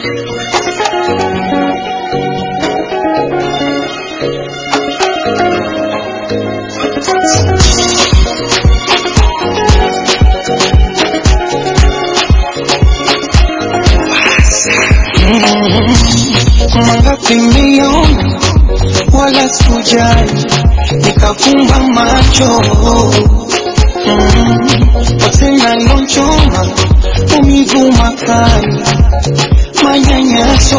Mangapi nimeona wala sikujali, nikafumba macho mm. Tena lonchoma umivu makali, manyanyaso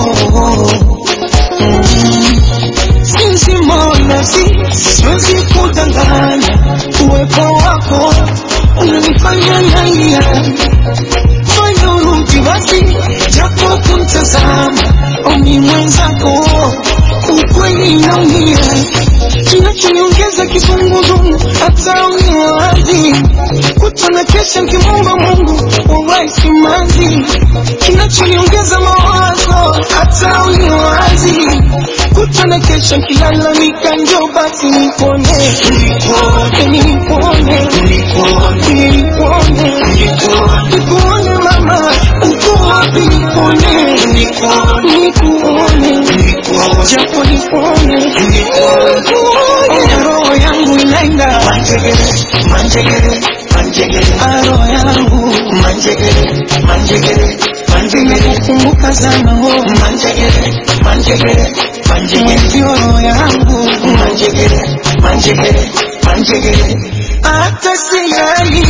mm. Sinzi mola si siwezi kudanganya, uwepo wako unanifanya nalia fanya urudi basi, japo kumtazama omi mwenzako, ukweli naumia, kinachoniongeza kizunguzungu, hata uniwazi kutana kesha nkimwomba Mungu wawahi simanzi, kinachoniongeza mawazo, hata uniwazi kutana kesha nkilalamika, njo basi nipone, nipone, nipone, nipone, nipone, nikuone mama, uko wapi? Nikuone, nikuone, japo nikuone, nikuone, roho yangu inaenda manjegere, manjegere, manjegere, roho yangu manjegere, manjegere, manjegere, kumbuka sana ho manjegere, manjegere, manjegere, ndio roho yangu manjegere, manjegere, manjegere, hata silali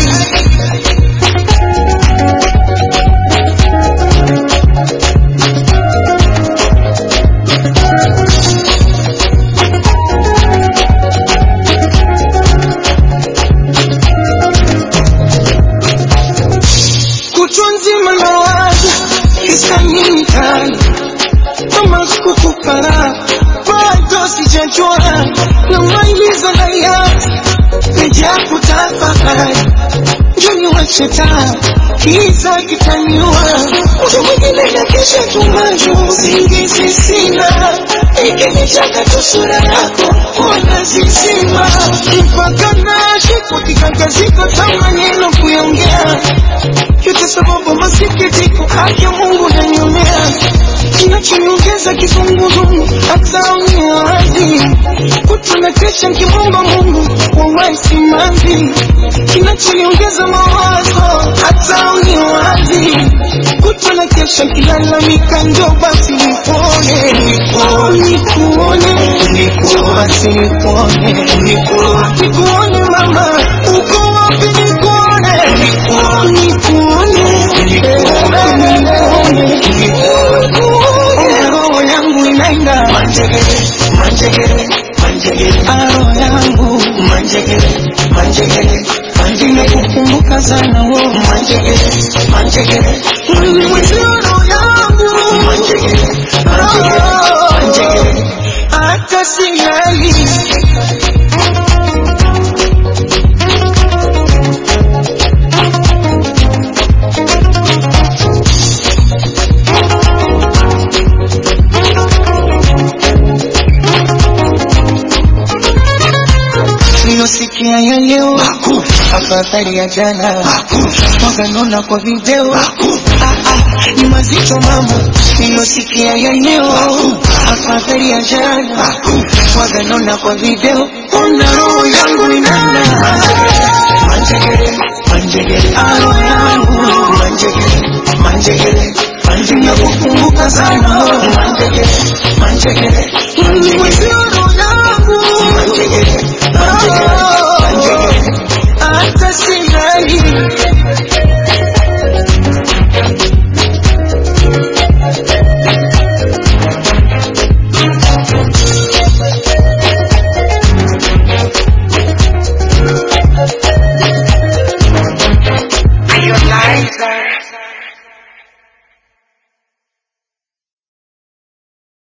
kutwa nzima nawaza kisa nini tani kama sikukupara bado sijajua namaliza layati nija kutafakari njoni wacheta kiza kitaniwa muda mwingine na kesha tumajo singizi sina ikinichaka tu sura yako wanazizima mpaka nashikwa kikangaziko ta maneno kuyaongea yote sababu masikitiko haki Mungu naniumea kinachoniongeza kizunguzungu hata uniwazi kutana kesha nkimwomba Mungu wawahi simanzi kinachoniongeza mawazo hata uniwazi kutana kesha nkilalamika njo basi nipone nikuone njo basi nipone nikuone mama uko wapi nikuone nikuone nikuone roho yangu inaenda manjegere manjegere manjegere roho yangu manjegere manjegere manjegere kukumbuka sana wo manjegere manjegere mwili mwezio roho yangu manjegere manjegere manjegere hata silali Nilosikia ya leo afadhali ya jana, waganona kwa video ah, ah, ni mazito mama. Nilosikia ya leo afadhali ya jana, waganona kwa video, ona roho yangu inana manjegere manjegere, roho yangu manjegere manjegere manjegere, kukumbuka sana manjegere manjegere manjegere